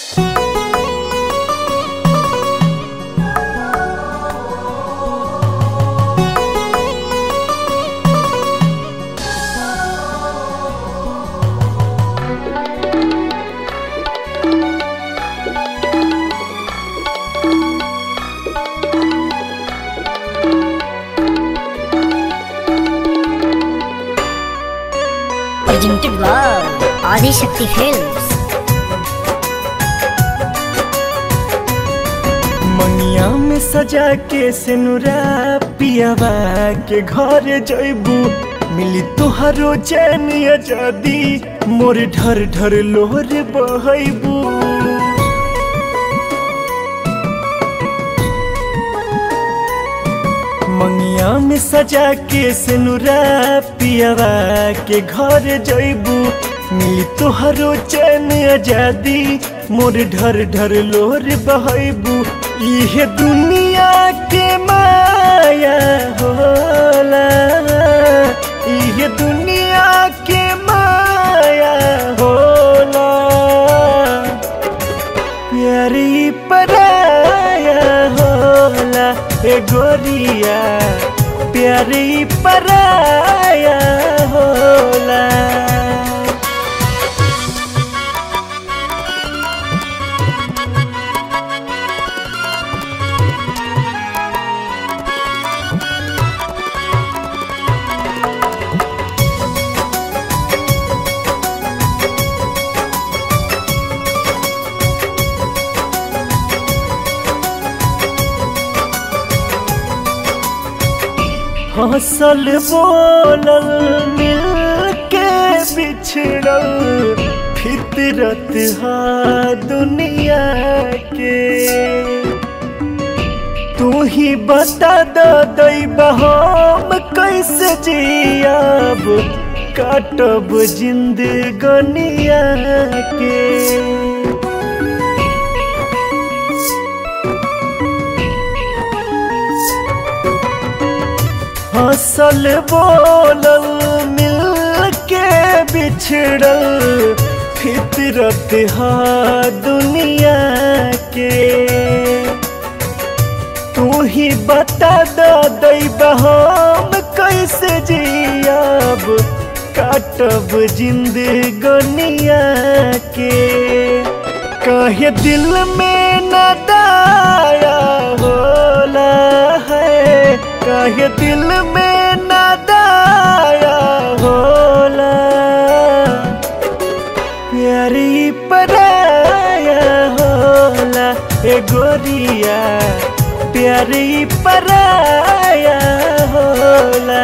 presented by Adi Shakti Films. मंगिया में सजा के सिनुरा पियावा के घर जइबू मिली तोहरो चैन आजादी मोर ढर ढर लोहर बहबू मंगिया में सजा के सिनुरा पियावा के घर जइबू मिली तोहरो चैन आजादी मोर ढर ढर लोहर बहबू इहे दुनिया के माया होला इहे दुनिया के माया होला प्यारी पराया होला ए गोरिया प्यारी पराया होला हंसल बोलल मिल के बिछड़ल फितरत हा दुनिया के तू ही बता दो दैबा हम कैसे जियाब काटब जिंदगनिया के हंसल बोलल मिल के बिछड़ल फितरत हा दुनिया के तू ही बता दो दैबा हम कैसे जियाब काटब जिंदगनिया के कहे दिल में न दाया होला है कहे दिल में न दाया होला प्यारी पराया होला ए गोरिया प्यारी पराया होला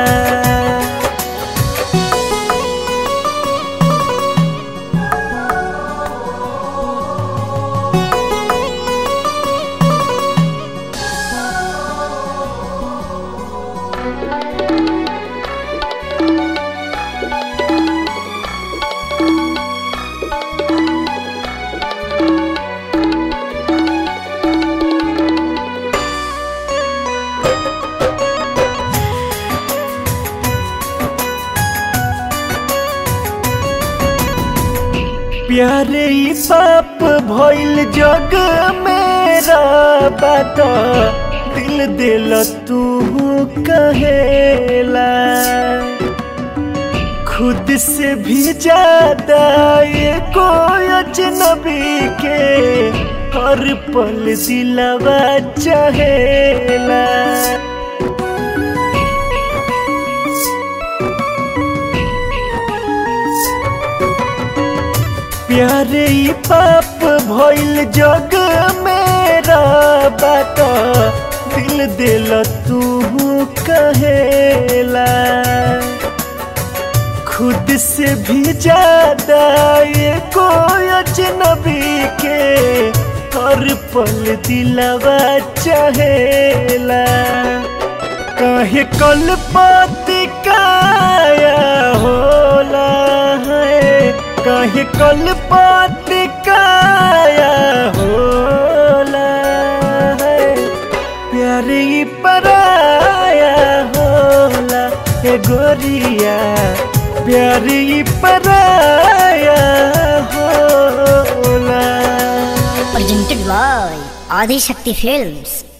प्यारे ई पाप भइल जग मेरा बात दिल दिल तू कहेला खुद से भी ज्यादा ये कोई अजनबी के हर पल दिलवा चाहेला प्यारे ई पाप भइल जग मेरा बात दिल दिल तू कहेला खुद से भी ज्यादा ये कोई अजनबी के हर पल दिलवा चाहेला काहे कल पाती काया होला है काहे कल पाती काया होला है प्यारी पराया होला ए गोरिया प्यारी पराया होला presented by Adi Shakti Films.